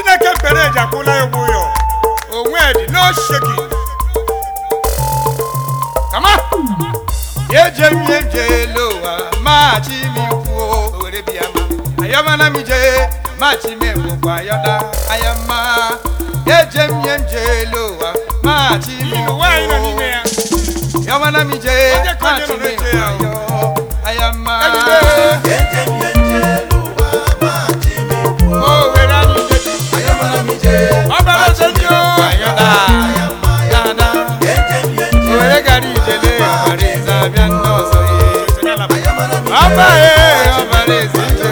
chineke kpere eji akwụla ya ụgwọ ya onwe dị no shaking kama yeje miyeje lowa machi mi kuo owere biama ayamana mi je machi mi gbogbo ayọda ayama yeje miyeje lowa machi mi N'ihi na ụwa anyị nọ n'ime ya ayamana mi je Onye ka onye machi nọ mi n'eche ya o? ayọ ayama Ejide. owere anyị jebi ọbara eze ndị o ayọda dada owere gara ijele ọbara eze abịa ndị ọzọ ye ọba ye ọbara eze nje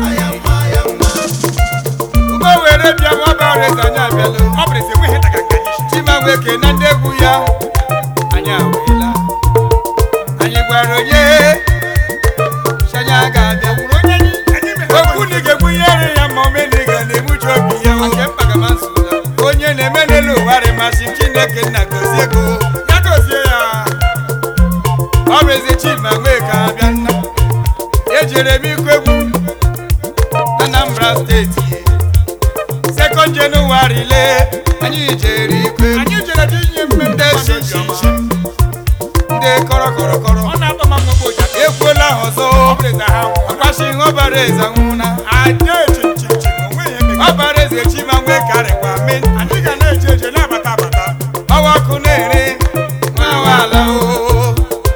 ụgbọ were bịa ma ọbara eze anyị abịala ọ bụrụ eze nweghị daga nke anyị shi chimamweke na ndị egwu ya anyị awela anyị gwara onye shanya ga-abịa nwere onye anyị anyị mere okwu na ị ga-egbunyere ya ma omeniga na-egbuchi obi ya nke mpagamasụla onye na-eme n'elu ụwa rịmasị chineke nna gozie ego ya dozie ya ọ bụ eze chima nweke abịa nna ejere m ikwu egwu na anambra steeti sekọnd jenụwarị le anyị jere ikwu egwu anyị jere dị inye mmemme ndị mmadụ shishi obiọma. ndị kọrọ kọrọ kọrọ ọ na-atọ ma mgbe ụja ekwuola ha ọzọ ọ bụrụ eze ha nwụọ. akwashi ihe ọbara eze nwụna ada eche nche nche onweghị emega ọbara eze chima nwe karịkwa me anyị ga na-eje eje na-abata abata ọwa ọkụ na-ere nwa ala o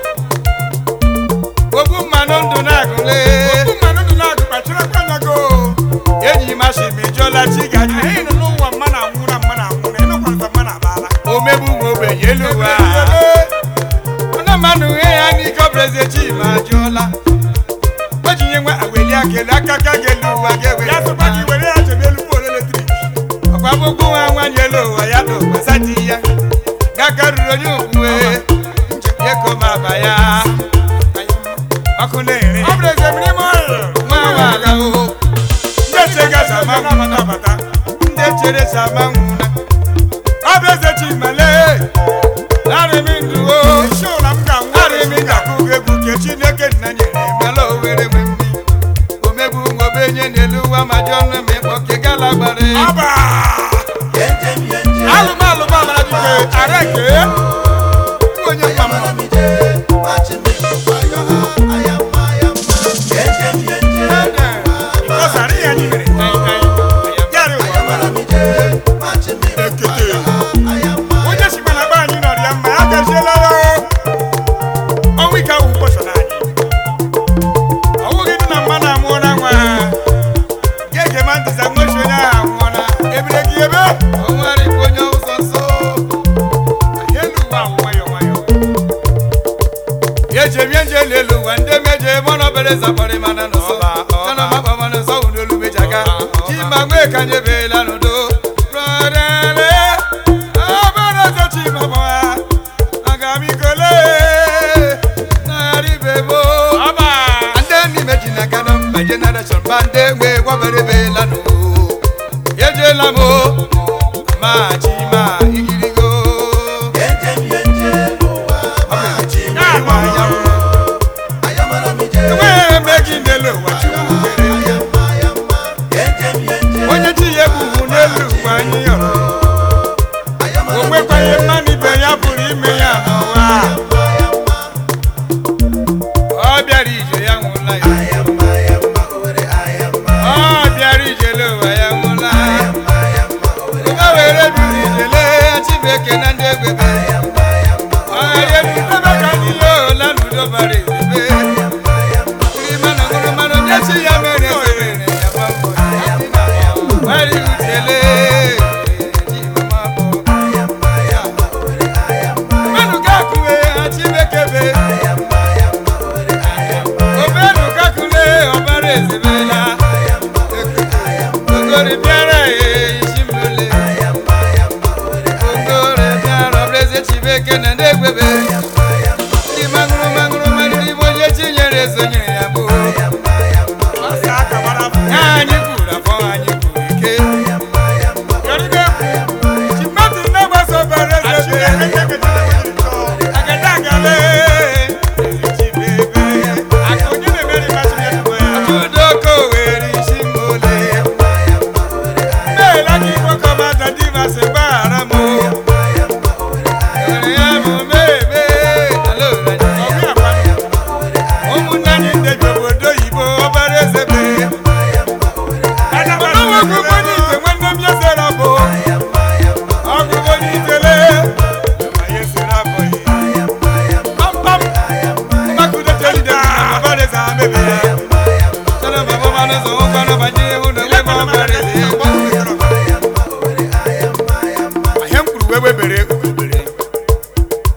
ogbu mmanụ ndụ na-agụle okwu mmanụ ndụ na-agụ kpachara aka anya go enyi mashi mejụọla chi gaji anyị nọ n'ụwa mma na anwụ na mma na anwụ na ịnụkwarịta mma na abala omegbu nwe ogbenye elu ụwa ọna mmanụ ihe ya n'ike ọbụla eze chima jụọla o ji nye nwe aweli akele aka ka ga-elu ụwa ga-ewere ya sịkwa gị were ya jebe elu poolu eletrik ọkwa gbogbo nwa nwanyị elu ụwa ya na ụgbasa di ya gakaruru onye okwuwe eko ma aba ya ọkụ na-ere ọ bụrụ eze mmiri ime ọrịa nwa nwaala o ndị eche gaza ma na-abata abata ndị chere sama nwụna ọ bụ eze chimale narịmị ndụ o isi ụla m ga-anwụ narịmị ga-akwụ egwu ke chineke nna nyere mela owere nwe mmi omegbu nwobenye n'elu ụwa ma jụọ ọnụ ma ịkpọ ke gala gbara egwu. ọba alụmalụ mamara dike areke onye mma mma ịkọsara ihe anyị mere yarị ụwa ekete onye si mana be anyị nọrọ ya mma ya gaziela ya ọnwụ ike ahụ ụbọchị anyị ọ bụghị dị na mma na-amụọ na nwa ga-ege ma ntị sa nwochi onye ahụ anwụọla ebire gị ebe o nwere ikwu onye ụzọ nsọ elu ụwa ahụ nwayọ nwayọ ejemie nje n'elu ụwa ndị meje mọnọbere zapọrị mana n'ụsọ Ọba, ọba. chana makpa mana nsọ wụ n'olu mejaga chima nwee ka nyebela n'udo rọdele ọbara ọzọ chima gbawa aga m ikole narị bebo ọba ndị n'ime ji n'aka na mba jenereshọn ba ndị egbe gwabere bela n'o ejela m o ma chima igirigo enweghị eme gị n'elu ụwa chukwu kere onye chi ya ebubu n'elu ụwa anyị yọrọ o nwekwaghị mmanụ ibe ya pụrụ ime ya n'ụwa ọ bịara ije ya nwụla ya ọ bịara ijele ụwa ya nwụla ya o were biri ijele chibeke na ndị egwebe ọ ghara ebe ka ndị ya ola n'udo bara ezebe iri mmanụ ṅụrụ mmanụ ndị chi ya mere eze mere ya gbapụ nwere ijele ji mama bụ mmanụ ga-akụwe ha chibeke be omenu kakule ọbara ezebela ogori bịara ya isi mbule ogori bịara ọbara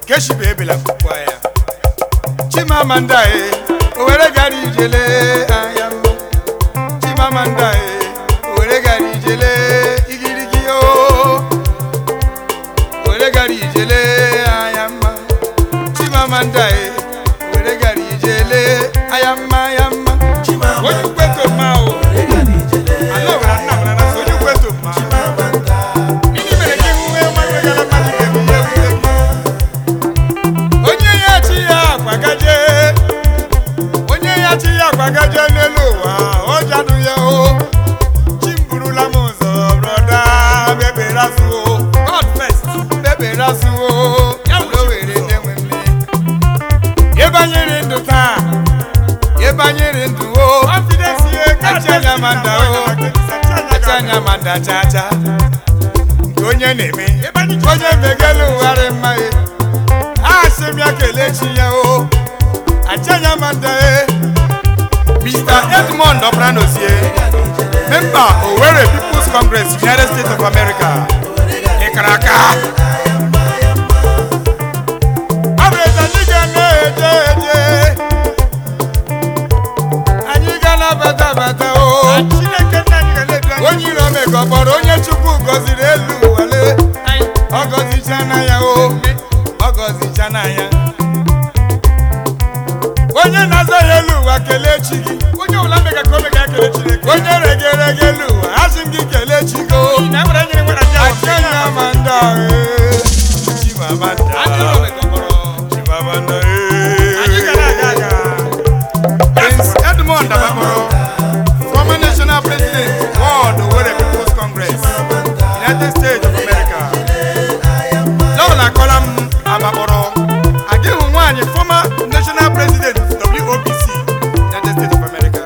keshibe ebela kukwa ya chimamanda e owere gara ijele anya mma chimamanda e owere gara ijele igirigi o owere gara ijele anya mma chimamanda e owere gara ijele anya mma anya mma onye ukweto mma o ala owere nna m na onye ukweto mma Gịnị mere ka ihu nwee nwa nwegara mmadụ ga-ebi ihe ewute gị? onye ya chi ya akwagaje onye ya chi ya akwagaje n'elu ụwa ọ jadụ ya o chi m burula m ụzọ brọda bebere asụo God first bebere asụo ya were were na-enwe mme ịbanyere ndụ taa ịbanyere ndụ o achanya manda o achanya manda cha cha nke onye na-eme onye megelu ụgharị mma e asị m ya kelee chi ya o achanya manda e Mr. Edmond Obranozie member Owerri People's Congress United States of America ịkara aka ọ bụ eze ndị ga na-eje eje anyị ga na-abata abata o onye iro mega kpọrọ onye chukwu gọziri elu wale ọ gọzichana ya o ọ gọzichana ya onye na-aza ya elu ụwa kelee chi gị onye ọbụla mega ka o mega ya kelee chineke onye regerege elu ụwa asị m gị kelee chi gị o achanya manda e chimamanda chimamanda e Prince Edmond Abamoro, former national president, World Owerri People's Congress, United States of America. Lọ́ọ̀lá kọ́lá m Abamoro, Adéhùn nwanyị former national president, WOPC, United States of America.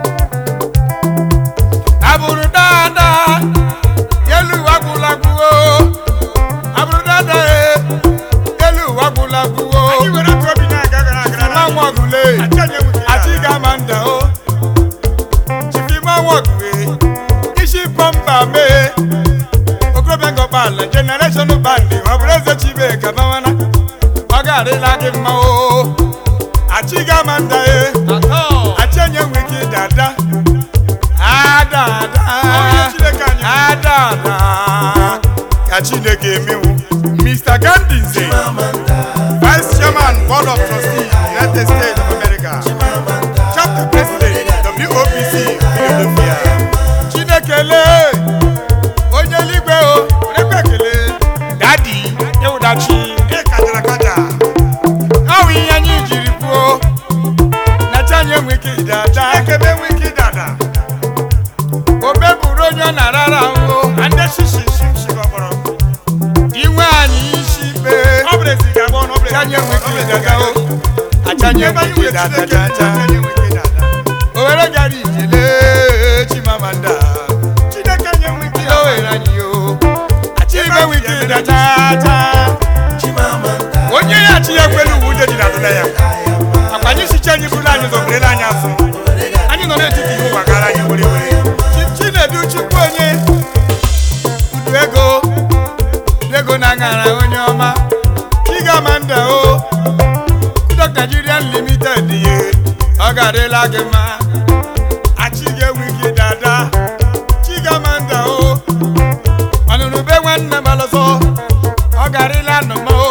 Abụrụ dáadáa, yẹ́lú wagwulagwu o. Abụrụ dáadáa e, yẹ́lú wagwulagwu o. Nwa ọgụle, àti gàmàndà o. Chifima wọ̀gùwé, isi pọ́mpà mee. Okorobịa ngọkpala, generation bandi, ọ bụrụ eze chibe kabawana. Ọ ga-adịla gị mma o. Achi gàmàndà e, achi enye nwe ike dada. Adada, adada, ka Chineke emewu. Mr. Gandhi Nze, Vice Chairman, Board of Trustees, United States of America. Chapter President, WOPC, Philadelphia. Chinekele, onye eluigwe o, onye ekele. Dadi, ewudachi, ịkajara kaja. Ọ bụ ihe anyị jiri kwuo, na chi anyị enwe ike ịdada. Ekebe enwe ike ịdada. Obe bụrụ onye ọ na-arara ahụ. Ande shishi shimshi gbọgbọrọ. Inwe anyị isi ikpe. Ọ bụrụ ezi ga-agba ọnụ, ọ bụrụ ezi anyị enwe ike ịdada o. Achanye enwe ike ịdada chacha. Owere gara ijele Chimamanda. Chineke nye nwe ike o were anyị o. Achịbe nwe ike ịdada chacha. Onye ya chi ya kwelu uwe ude dị na adịla ya. Akwa anyị sicha anyị bụrụ anyị zọberela anyị afọ. Anyị nọ n'etiti ihe ụwa gara anyị were were. Chi- Chinedu Chukwu onye udu ego udu ego na aṅara onye ọma Chigamanda o Dr. Nigerian Limited ye ọ ga-adịla gị mma achị ga-enwe ike dada Chigamanda o ọnụnụ be nwanne m alọsọ ọ ga-adịla nnọma o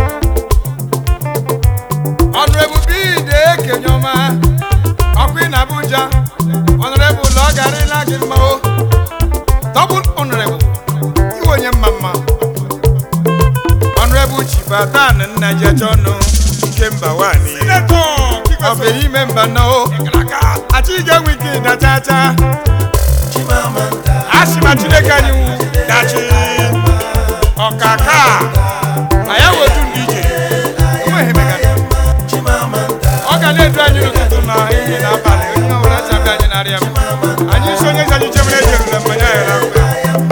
ọnụ ebube ide ekenye ọma ọkụ ị na Abuja ọnụrebụl ọ ga-adịla gị mma o double honorable iwe onye mma mma honorable chibatan nna jechọnụ ike mba nwanyị ọ bụ ime mba nọ o achị ga-enwe ike dachacha asị ma chineke anyị wu dachi ọkaka ma ya wetu ndị ije enweghị mega ọ ga na-edu anyị n'ụtụtụ na ehihie na abalị onye ọbụla chabịa anyị narịa m anyị isi onye ji anyị chemere ejerule mmanya ya na mgbe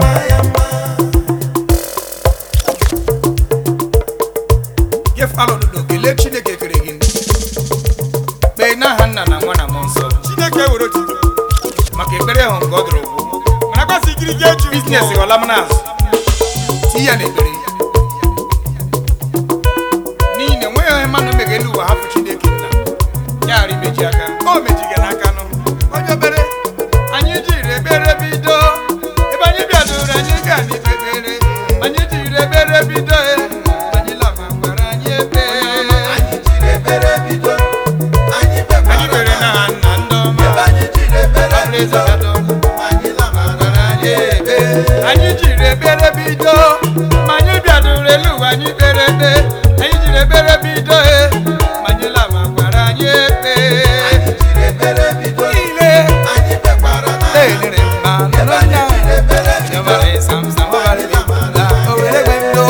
gefalụ ododo kelee chineke kere gị kpee n'aha nna na nwa na mmụọ nsọ chineke were otuto maka ekpere ahụ nke ọ dụrụ ụgwụ mana gbasa ikiri gị eju biznes ghọla m n'azụ tii ya n'ekpere ụwa anyị kpere ekpe anyị jiri ekpere bido e ma anyị lama gwara anyị ekpe niile na-enere mma nọrọ anya nyamara ịsam sam ọbara dị mma o were gbe ndo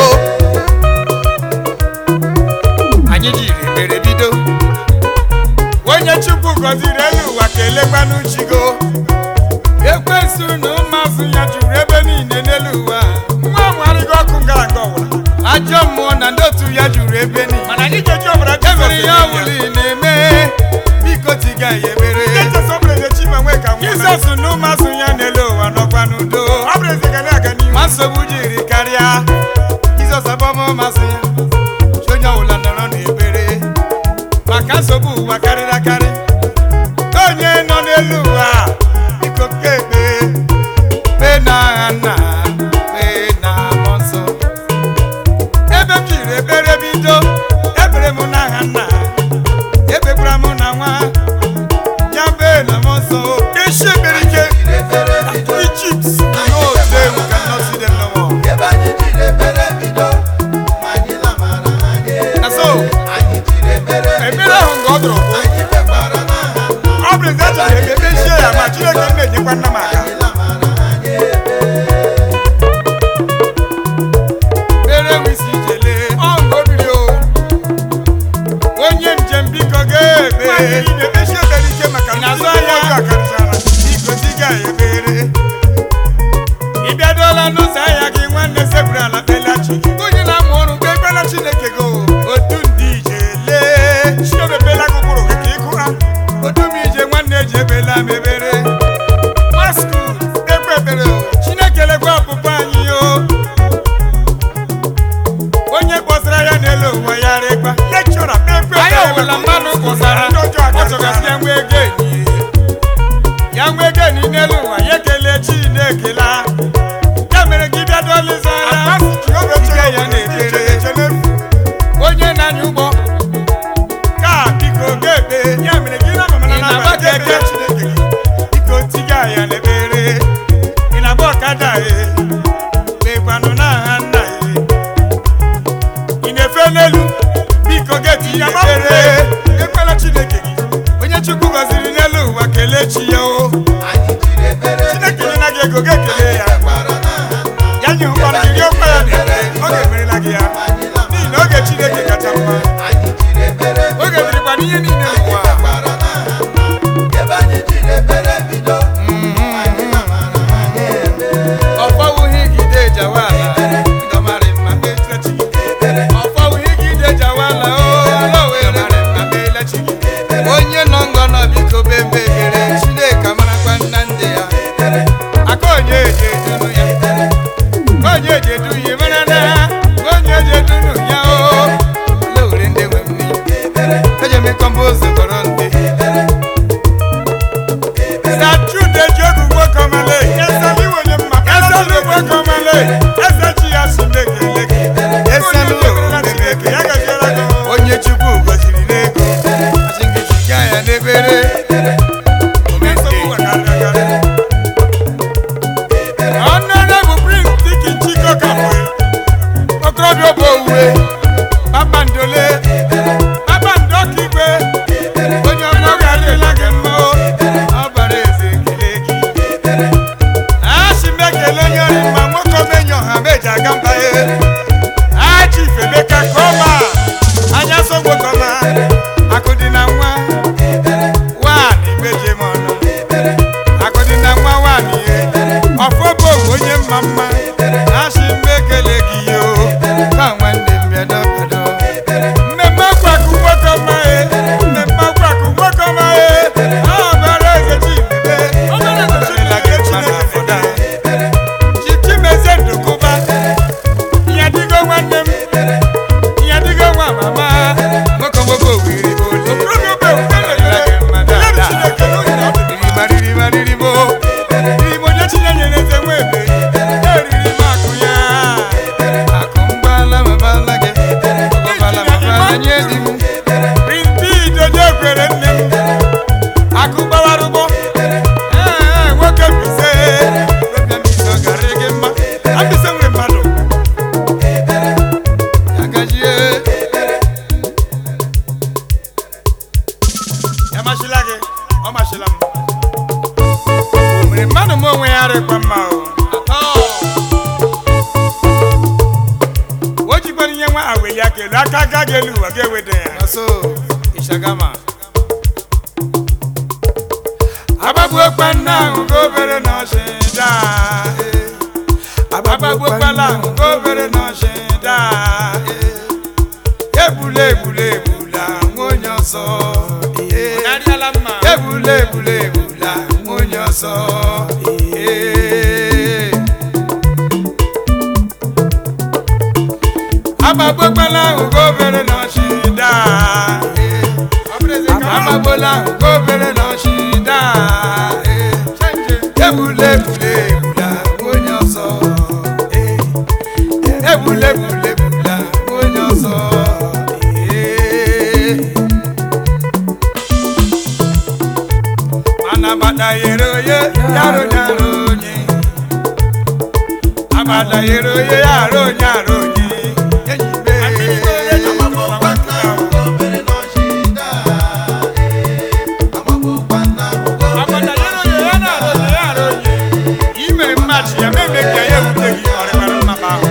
anyị jiri ekpere bido onye chukwu gọziri elu ụwa kelekwanụ chigo ekwensu na ụmụazụ ya juru ebe niile n'elu ụwa nwa amụgharịgo ọkụ ngara nke ọwụla ajọ mmụọ na ndị otu ya juru ebe niile mana anyị ga-eji ọbara emere ya wuli na-eme biko tiga ya ebere Jizọs ọ bụrụ eze chi ma nwee ka nwa jizọs na ụmụazụ ya n'elu ụwa nọkwa n'udo ọ bụrụ eze ga na-aga n'ihu ma nsogbu jiri karịa jizọs abọmọmasị ya chi onye ọbụla nọrọ n'ebere maka nsogbu ụwa karịrị akarị onye nọ n'elu ụwa biko kebe kpee na agha nna kpee na mmụọ nsọ ebe m jiri ekpere bido ekpere m n'aha nna ekpekwara m na nwa ya kpee na mmụọ nsọ esi ekpere ike Egypt no today we cannot see them no more na so ekpere ahụ nga ọ dụrụ bụ ọ bụrụ eze achọrọ ebe ekpechie ya ma Chineke m na-enyekwa nna m aka mere wisi jele ọṅụ obiri o onye njem biko ga-ebe ị na-ekpechi ekpere ike maka Ị ndị na-azụ mmụọ ahịa? ọjọọ akarịsịala biko diga ya ebere ị bịadola n'ụzọ ahịa gị nwanne sepụrụ ala kpelachi gị onye na-amụ ọrụ kpe ekpela chineke go otu ndị ije lee chi emepela gị ụkpụrụ gị ka ịkụ ha otu m ije nwanne ji ebela m ebere maskul ekpe ekpere o chineke lekwa ọpụpụ anyị o onye kpọsara ya n'elu ụwa ya rịkwa lekchọra kpekpe anyị ọbụla mmadụ kpọsara ndị ọjọọ ọ chọgasị ya nwee ego enyi ya nwee ego enyi n'elu ụwa ya ekele chinekela ya mere gị bịa dolizara Amasị Jehova echere ya na-ekpere echere onye na-anya ụgbọ ka biko ga-ekpe ya mere gị na mama na Ị na-agba n'abalị keke? ga-ekpere Chineke gị biko tiga ya n'ebere ị na-agba ọkada e mekwanụ n'aha nna e ị na-efe n'elu biko ga-eti ya ekpere ekpela Chineke gị onye chukwu gọziri n'elu ụwa kelee chi ya o Chineke nye na gị ego ga-ekele ya ya nye ụkpara gị gị ọkpa ya na-ere ọ ga-emerela gị ya n'ihi na oge Chineke kacha mma oge dịrịkwa n'ihe niile n'ụwa ọfọwụghị gide jawala ndọmarị mma kpechile chi gị ọfọwụghị gide jawala o lowere mma kpele chi gị onye nọ ngọ nọ biko be mbebere chineke a weli aka elu aka aka gị elu ụwa ga-eweda ya Naso Ishagama. Agbagbuokpa nna ahụ ka obere na ọchịda. Agbagbuokpala ahụ ka obere na ọchịda. Egbula egbula egbula nwa onye ọzọ. Ọgarịala mma. Egbula egbula egbula nwa onye ọzọ. Agbagbuokpala ahụ ka obere na ọchịda. Ọ bụrụ eze ka ọ amagbola nke obere na ọchịda egbula egbula egbula onye ọzọ egbula egbula egbula onye ọzọ mana agbada yere onye yaro nyaro onye agbada yere onye yaro onye aro onye enyi be Agbada yere onye ya na-arụ onye ya arụ onye. Ime mmachi ya ma eme ka ya ewute gị ọrịbara mmaba ahụ.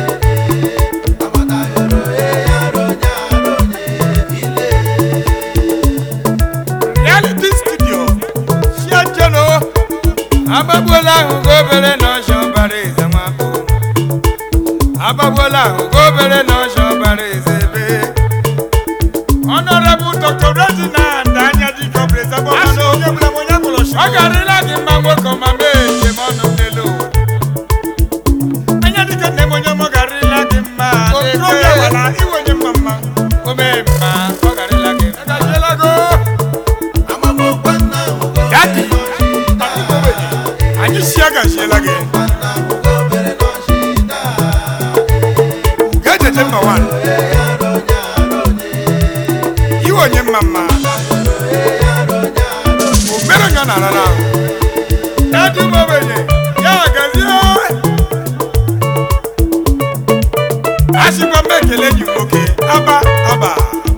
Reality studio. Shia Jeno. agbagbuola ahụ ka obere na ọsha ọbara eze nwapụ agbagbuola ahụ ka obere na ọsha ọbara eze ebe Honorable Dr. Reginald Anyadika Brezabo. Asị onye bụla m onye mụrụ shi. ọ garịla gị mma nwoke ma mee njem ọnụ n'elu ụwa Anyadika nne m onye mụ garịla gị mma. Okorobịa gbara iwe onye mma mma. o mee mma ọ garịla gị mma Agajiela go. Dadi. Anyị si agajiela gị. Gajeje mma nwa. Iwe onye mma mma. O mere nga na arara ahụ. Dadi m ogbenye. Ya gazie. Asịkwa m ekele gị nwoke. Aba aba.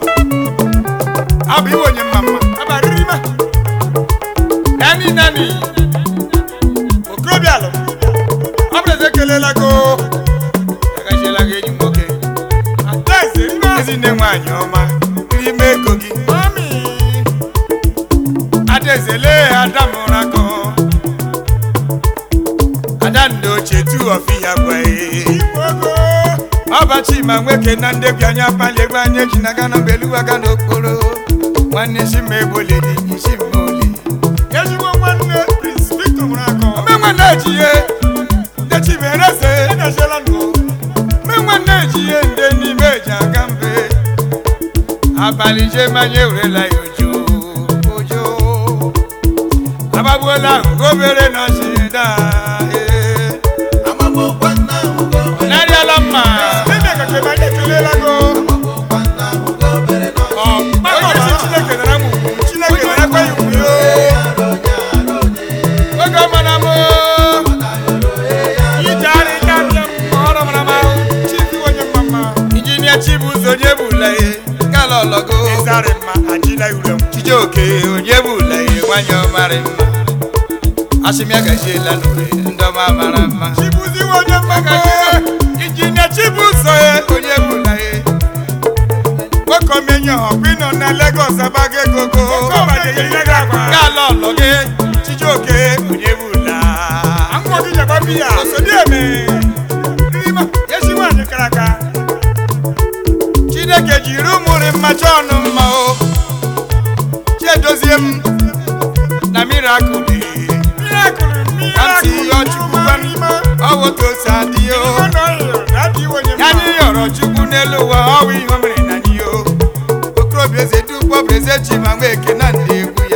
Aba iwe onye mma mma. Aba riri ma. Nani nani. Okorobịa alụ. Ọ bụrụ eze ekelela go. agachiela gị enyi nwoke Adaeze ime. ezinne nwaanyị ọma n'ime ego gị Mami. adaeze lee ada mụrụ akọ ada ndị ochie tu ọfi ya gwa Igbogo. ọbachi ma nwoke na ndị bi anya pali egbe anya eji naga na beluwaga n'okporo nwanne isi ma egboledi isi ma oli Ezigbo nwanne Prince Victor mụrụ akọ. omenwe na-eji ihe ndị chimereze Agajiela nụ. omenwe na-eji ihe ndị n'ime eji aga mbe abalị je manya ewurela ya ojo ojo agbagbuola nke obere na ọchịda ọnarịala mma Ime ka kebe anyị ekelela go. Onye si Chineke nara m ugwu. Chineke narakwa ya ugwu yo. oge ọmana m Ije arị ka abịa m. Ọrụ mara m ahụ. Chief iwe onye mma mma. injinia chibuzo onye bụla ihe kala ọlọgo Ịzarị mma ajịla ure m. chijioke onye bụla ihe nwanyị ọmarị mma asịmịa gajiela n'ure ndọma mara mma Chibuzi iwe onye mma mma. injinia chibuzo ye onye bụla ihe Nwoke omenye ọkwa ịnọ na Lagos abago egogo. Ọbaje ya ihe gị akwa. kala ọlọge chijioke onye bụla Akwụkwọ gị jakwa biya. Osodi eme. Rima. Ezi nwaanyị kara aka. chineke jiri ụmụrị mmacha ọnụ mma o chiedozie m na mirakụl Miracle, ka ntị miracle. ihe ọchukwu gwa m ọwoto si adị o Mmadụ ọhịa, dadi iwe onye ya mma. na ịyọrọ chukwu n'elu ụwa ọwụ ihe o mere na anyị o okorobịa eze dukpọ bụ eze chi ma nwa eke na ndị egwu